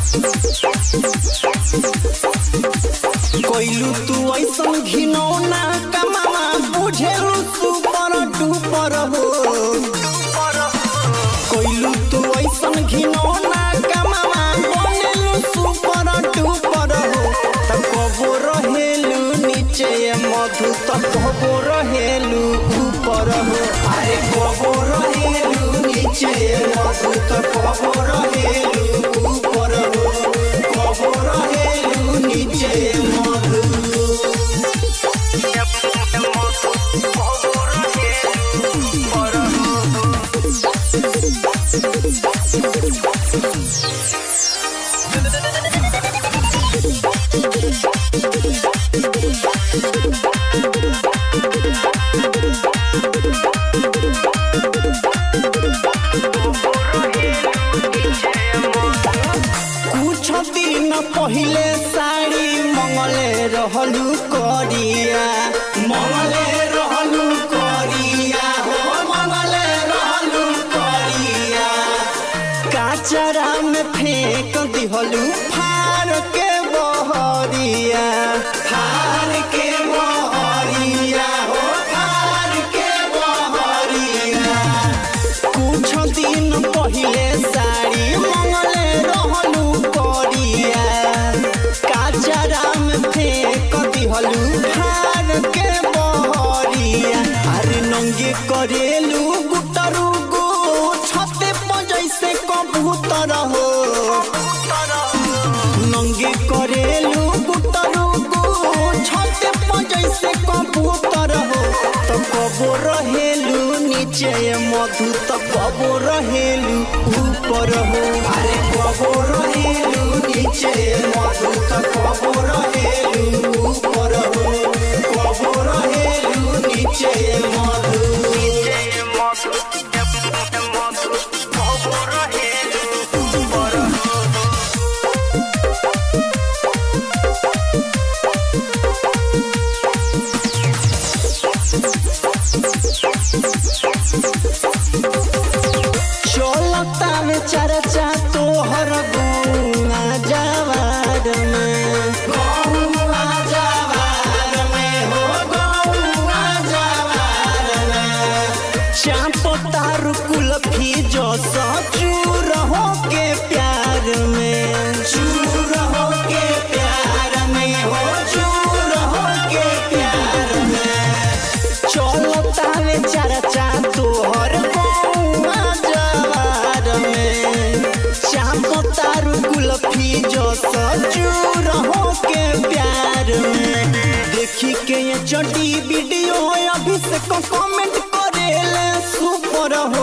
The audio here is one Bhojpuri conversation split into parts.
कोइलू तू ऐसन घिनौना कमावा बुझेलू सुपर डुपर हो कोइलू तू ऐसन घिनौना कमावा बनेलू सुपर डुपर हो त कबो रहेलू नीचे मधु त कबो रहेलू ऊपर हो अरे कबो रहेलू नीचे मधु त कबो रहेलू ऊपर हो कबो रहेलू नीचे मधु कुछ दिन पहिले साड़ी मंगले रहलू करिया मंगले रहलू करिया हो मंगले रहलू करिया काचरा में फेंक दिहलू फार के बहरिया फार के बहरिया हो फार के बहरिया कुछ दिन पहिले साड़ी मंगले रहलू करिया काचरा में फेंक दिहलू फार के बहरिया अरे नंगे करेलू गुटरू गो छते पर जैसे कबूतर हो नंगे करेलू गुटरू गो छते पर जैसे कबूतर हो तो कबो रहेलू नीचे मधु तो कबो रहेलू ऊपर हो अरे कबो रहेलू नीचे मधु तो कबो रहेलू ऊपर हो कबो रहेलू नीचे मधु चलता में चर्चा तोहर गौआ जवार में गौआ जवार में हो गौआ जवार में चाप तार कुल्फी जो चूर हो के प्यार में चूर हो के प्यार में हो चूर हो के प्यार में चलता में चर्चा तोहर गौआ जवार में श्याम तारू कुल्फी जो सजूर हो के प्यार में देखी के ये चटी वीडियो अभिषेक कमेंट करेले सुपर हो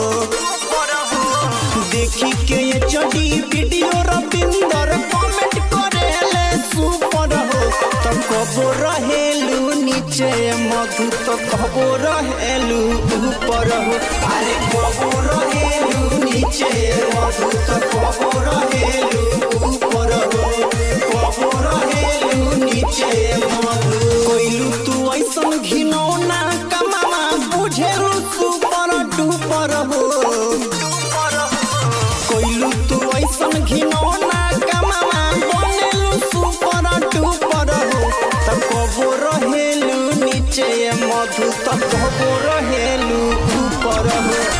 देखी के ये चटी वीडियो रविंदर कमेंट करेले सुपर हो तो कबो रहेलू नीचे मधु तो कबो रहेलू ऊपर हो अरे कबो रहेलू नीचे मधु तो कबो रहेलू ऊपर हो कबो रहेलू नीचे मधु कोइलू तू ऐसन घिनौना कमावा बुझेलू सुपर डुपर हो कोइलू तू ऐसन घिनौना कमावा बनेलू सुपर डुपर हो त कबो रहेलू नीचे मधु त कबो रहेलू ऊपर हो